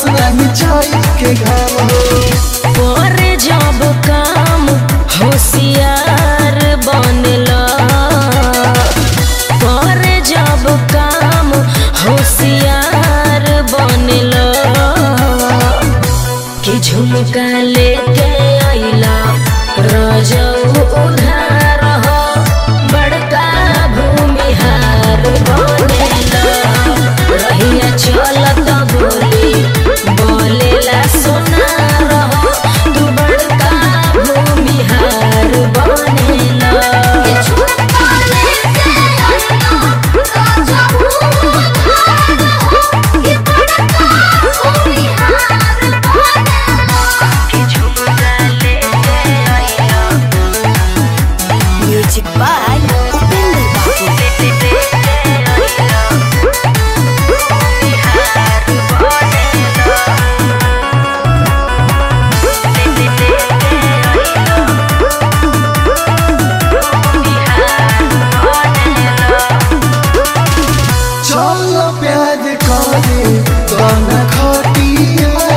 नहीं छाई के घाम हो करे जब काम होशियार बनला करे जब काम होशियार बनला कि झुमका लेके अइला रजऊ उधार हो बड़का भूमिहार बनेला रहिया चलत बोली बोलेला सोनार हो तू बड़का भूमिहार बनेला Music by Upinder चल प्यार करे गाना खटिया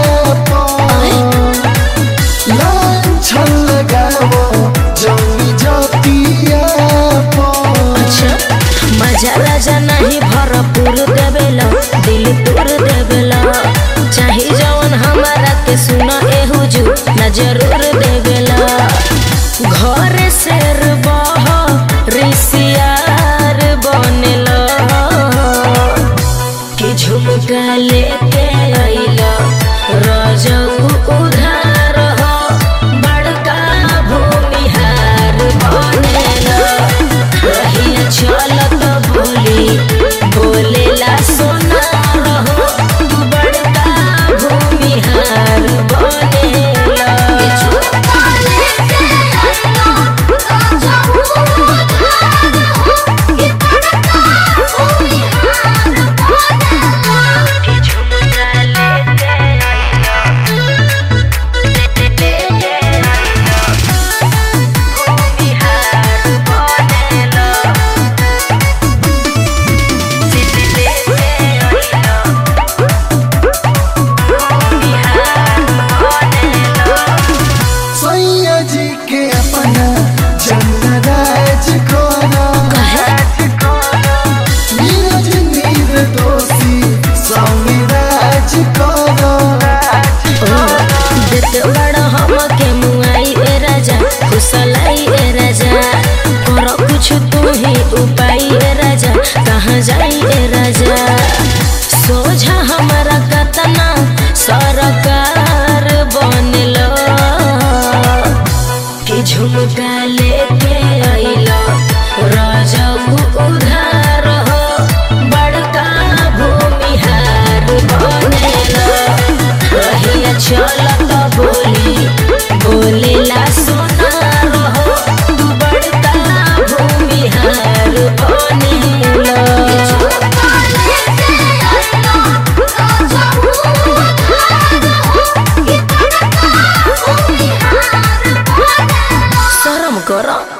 लाछन लगावो जमी जतिया अच्छा मजा राजा नहीं भरपूर देवेला दिल तोड़ देवेला चाहे जवन हमारा के सुना ए हुजू न जरूर देवेला घर शेर बह रिसियार बनेला कि झुमका लेके अइला रजऊ उधार हो बड़का भूमिहार बनेला रहिया चलत बोली बोलेला सोना रहो तू बड़का भूमिहार बनेला सैया जी के अपना जन्नराज कोना नीरज नीर दोषी स्वामी राज कोना देत बड़ा हमके मुआई ए राजा खुशलाई ए राजा कर कुछ तू ही उपाय ए राजा कहाँ जाई ए राजा सोझा हमारा कतना सरकार बनलो कि झुमका लेके अइलो रजऊ उधार हो बड़का भूमिहार बनेला रहिया चलत बोली बोलेला सोना रहो तू बड़का भूमिहार बनेला शरम कर